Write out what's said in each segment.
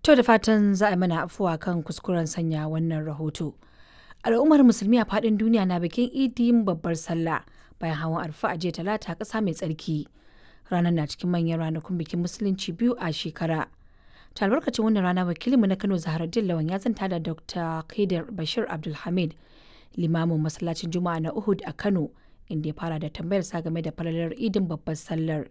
To da fatan za a mana afuwa kan kuskuren sanya wannan rahoto. Al'ummar musulmi a faɗin duniya na bikin idin babbar sallah bayan hawan arfa a jiya talata ƙasa mai tsarki. Ranar na cikin manyan ranakun bikin musulunci biyu a shekara. Ta albarkacin wannan rana wakilinmu na Kano Zaharaddin Lawan ya zanta da Dr. Kaidar Bashir Abdulhamid limamin masallacin Juma'a na Uhud a Kano inda ya fara da tambayar sa game da falalar idin babbar sallar.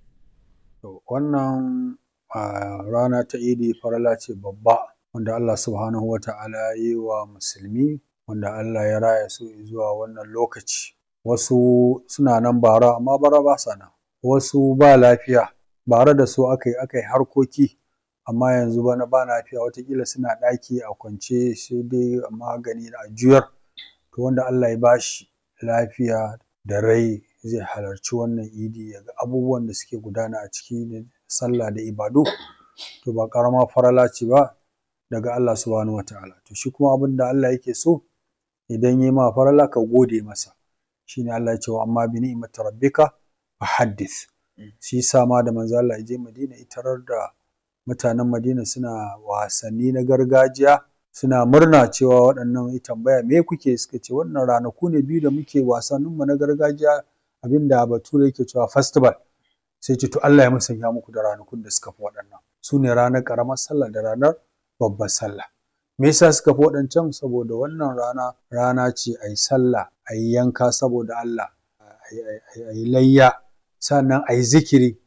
Wannan rana ta idi farala ce babba wanda Allah subhanahu wa ta'ala ya yi wa musulmi wanda Allah ya raya su zuwa wannan lokaci. Wasu suna nan bara amma bara ba sa nan. Wasu ba lafiya bara da su aka yi aka yi harkoki amma yanzu bana ba lafiya watakila suna ɗaki a kwance sai dai magani a juyar. To wanda Allah ya bashi lafiya da rai zai halarci wannan idi ya ga abubuwan da suke gudana a ciki da sallah da ibadu to ba ƙaramar farala ce ba daga Allah subhanahu wa ta'ala. To shi kuma abin da Allah yake so idan ya ma farala ka gode masa. Shi ne Allah ya ce wa amma bi ni'imati rabbika fa haddith. Shi yasa ma da manzo Allah ya je Madina ya tarar da mutanen Madina suna wasanni na gargajiya suna murna cewa waɗannan ya tambaya me kuke suka ce wannan ranaku ne biyu da muke wasanninmu na gargajiya abinda bature yake cewa festival sai ce to Allah ya musanya muku da ranakun da suka fi waɗannan su ne ranar ƙaramar sallah da ranar babbar sallah me yasa suka fi waɗancan saboda wannan rana rana ce a yi sallah a yi yanka saboda Allah a yi layya sannan a yi zikiri